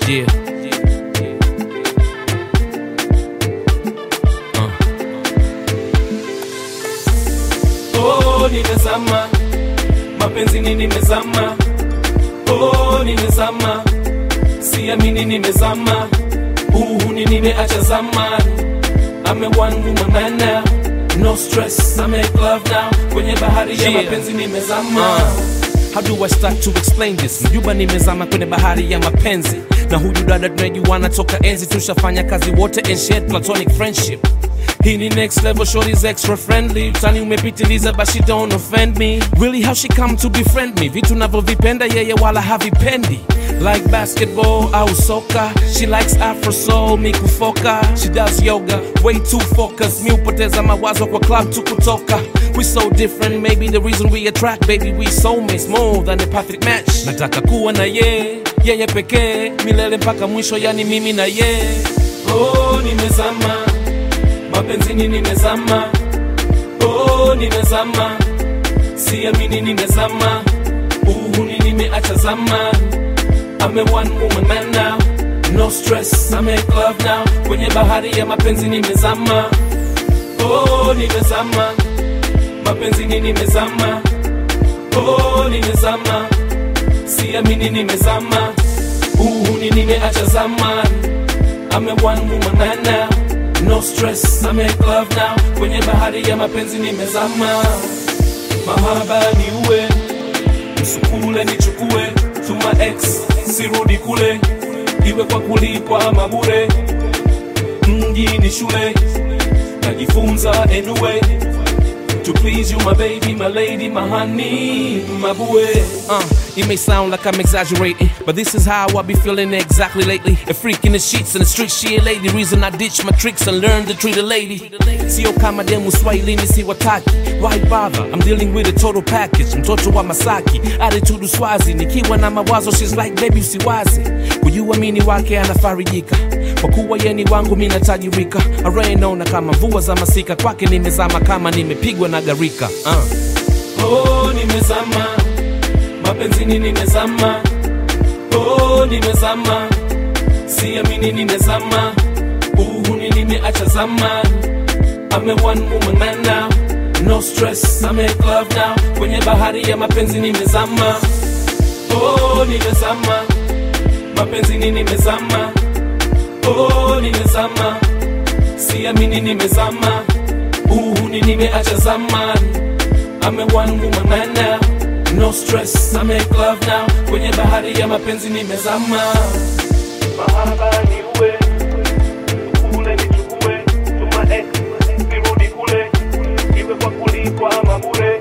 Yeah. Oh, nimezama mapenzini, nimezama oh, nimezama siamini, nimezama uhuni, nimeacha zamani. I'm a one woman man now, no stress, I make love now. Kwenye bahari ya Yeah. mapenzi nimezama. How do I start to explain this? Mjuba nimezama kwenye bahari ya mapenzi na huyu dada tunajuana toka enzi, tushafanya kazi wote and shared platonic friendship. Hii ni next level, shorty's extra friendly. Utani umepitiliza but she don't offend me. Really how she come to befriend me? Vitu navyovipenda yeye wala havipendi. Like basketball au soka She likes afro soul, mi kufoka She does yoga, way too focused Mi upoteza mawazo kwa club tu kutoka We so different, maybe the reason we attract Baby we soulmates, more than a perfect match Nataka kuwa na ye, yeye pekee Milele mpaka mwisho, yani mimi na ye Oh, nimezama mapenzini, nimezama oh, nimezama siamini, nimezama uhuni, nimeacha zamani. I'm a one woman man now, no stress, I make love now. Kwenye bahari ya mapenzi nimezama, oh, nimezama mapenzini, nimezama oh, nimezama siamini, nimezama uhuni, nimeacha zamani. I'm a one woman man now, no stress, I make love now. Kwenye bahari ya mapenzi nimezama, mahaba ni uwe msukule nichukue tuma ex sirudi kule, iwe kwa kulipwa ama bure. Mji ni shule, najifunza anyway to please you my baby, my lady, my honey, my bue. Uh, it may sound like I'm exaggerating, but this is how I be feeling exactly lately. A freak in the sheets and the streets, she a lady. Reason I ditch my tricks and learn to treat a lady. Sio kama demu Swahilini si wataki. Why bother? I'm dealing with a total package. Mtoto wa Masaki, attitude uswazi. Nikiwa na mawazo, she's like baby usiwazi. Kujuamini wake anafarijika. Kwa kuwa yeni wangu mi natajirika. Array naona kama mvua za masika. Kwake nimezama kama nimepigwa na garika. Uh. Oh, nimezama mapenzini, nimezama oh, nimezama siamini, nimezama uhuni, nimeacha zamani. I'm a one woman man now, no stress, I make love now. Kwenye bahari ya mapenzi nimezama, oh, nimezama mapenzini, nimezama oh, nimezama siamini, nimezama uhuni, nimeacha zamani. I'm a one woman man now, no stress, I make love now. Kwenye bahari ya mapenzi nimezama, mahaba ni uwe kule nichukue, tuma ex sirudi kule, iwe kwa kulipwa ama bure.